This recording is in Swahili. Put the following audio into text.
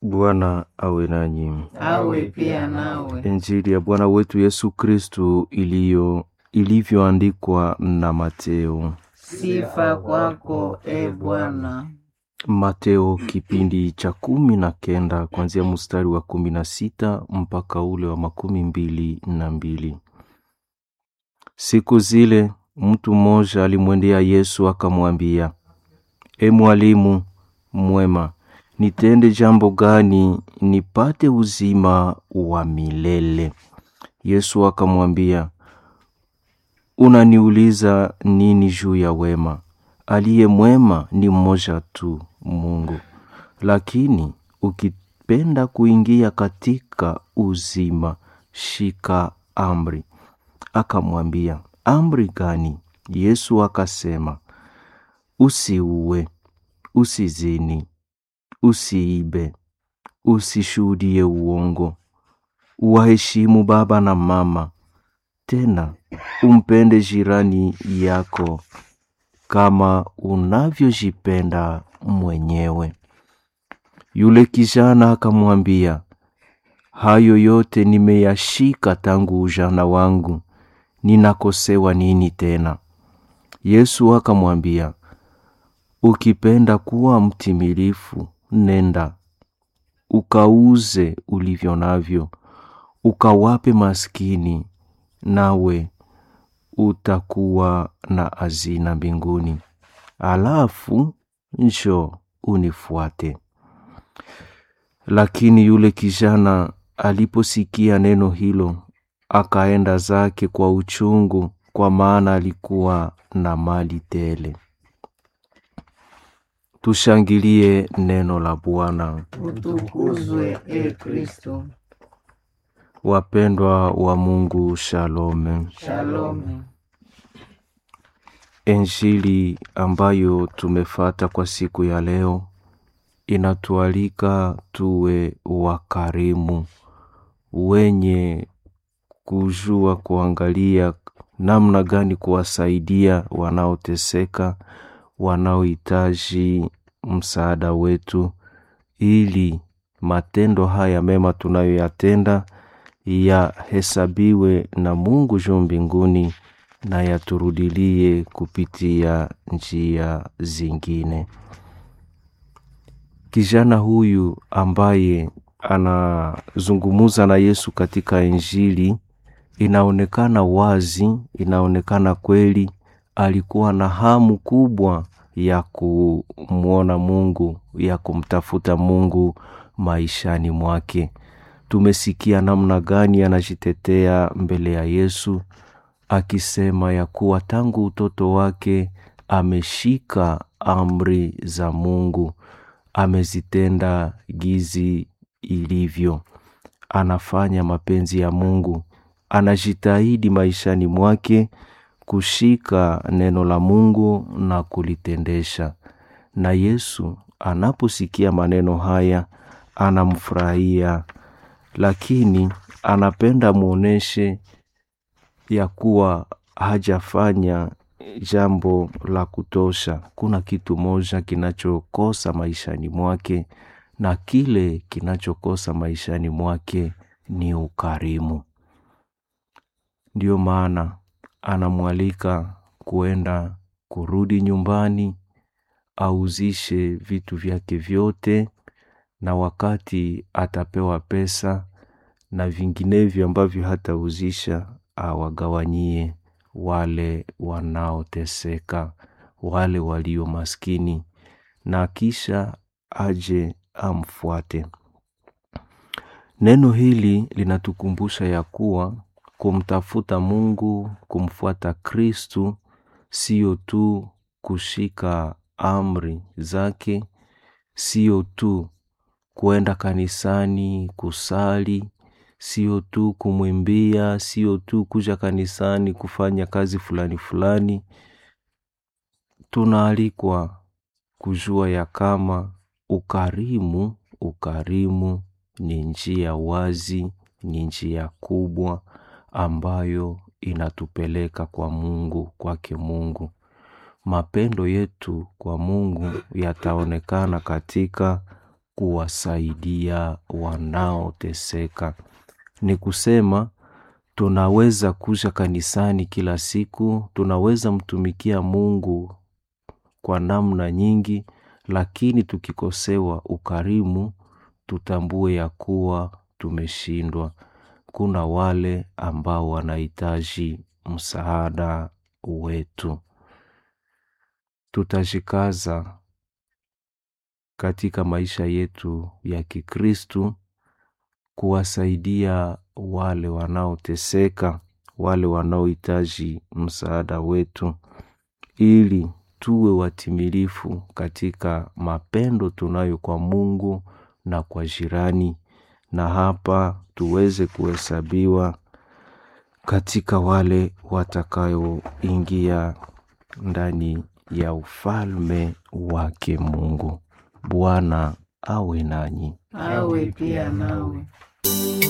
Bwana awe nanyi. awe pia nawe. Injili ya Bwana wetu Yesu Kristu iliyo ilivyoandikwa na Mateo. Sifa kwako e Bwana. Mateo kipindi cha kumi na kenda kuanzia mstari wa kumi na sita mpaka ule wa makumi mbili na mbili. Siku zile mtu mmoja alimwendea Yesu akamwambia, E mwalimu mwema, nitende jambo gani nipate uzima wa milele? Yesu akamwambia, unaniuliza nini juu ya wema? Aliye mwema ni mmoja tu, Mungu. Lakini ukipenda kuingia katika uzima, shika amri. Akamwambia, amri gani? Yesu akasema, usiue, usizini, usiibe, usishuhudie uongo, uwaheshimu baba na mama, tena umpende jirani yako kama unavyojipenda mwenyewe. Yule kijana akamwambia, hayo yote nimeyashika tangu ujana wangu, ninakosewa nini tena? Yesu akamwambia, ukipenda kuwa mtimilifu, nenda ukauze ulivyo navyo, ukawape maskini, nawe utakuwa na hazina mbinguni. Alafu njoo unifuate. Lakini yule kijana aliposikia neno hilo, akaenda zake kwa uchungu, kwa maana alikuwa na mali tele. Tushangilie neno la Bwana. Utukuzwe e Kristo. Wapendwa wa Mungu, shalome. Shalome. Injili ambayo tumefata kwa siku ya leo inatualika tuwe wakarimu, wenye kujua kuangalia namna gani kuwasaidia wanaoteseka, wanaohitaji msaada wetu, ili matendo haya mema tunayoyatenda yahesabiwe na Mungu juu mbinguni na yaturudilie kupitia njia zingine. Kijana huyu ambaye anazungumuza na Yesu katika Injili, inaonekana wazi, inaonekana kweli alikuwa na hamu kubwa ya kumwona Mungu, ya kumtafuta Mungu maishani mwake. Tumesikia namna gani anajitetea mbele ya Yesu akisema ya kuwa tangu utoto wake ameshika amri za Mungu, amezitenda gizi ilivyo, anafanya mapenzi ya Mungu, anajitahidi maishani mwake kushika neno la Mungu na kulitendesha. Na Yesu anaposikia maneno haya anamfurahia, lakini anapenda muoneshe ya kuwa hajafanya jambo la kutosha. Kuna kitu moja kinachokosa maishani mwake, na kile kinachokosa maishani mwake ni ukarimu. Ndiyo maana anamwalika kuenda kurudi nyumbani, auzishe vitu vyake vyote, na wakati atapewa pesa na vinginevyo ambavyo hatauzisha awagawanyie wale wanaoteseka, wale walio maskini, na kisha aje amfuate. Neno hili linatukumbusha ya kuwa kumtafuta Mungu, kumfuata Kristu, sio tu kushika amri zake, sio tu kuenda kanisani kusali, sio tu kumwimbia, sio tu kuja kanisani kufanya kazi fulani fulani. Tunaalikwa kujua ya kama ukarimu, ukarimu ni njia wazi, ni njia kubwa ambayo inatupeleka kwa Mungu, kwake Mungu. Mapendo yetu kwa Mungu yataonekana katika kuwasaidia wanaoteseka. Ni kusema tunaweza kuja kanisani kila siku, tunaweza mtumikia Mungu kwa namna nyingi, lakini tukikosewa ukarimu, tutambue ya kuwa tumeshindwa. Kuna wale ambao wanahitaji msaada wetu. Tutajikaza katika maisha yetu ya Kikristu kuwasaidia wale wanaoteseka, wale wanaohitaji msaada wetu, ili tuwe watimilifu katika mapendo tunayo kwa Mungu na kwa jirani, na hapa tuweze kuhesabiwa katika wale watakayoingia ndani ya ufalme wake Mungu. Bwana awe nanyi. awe pia nawe.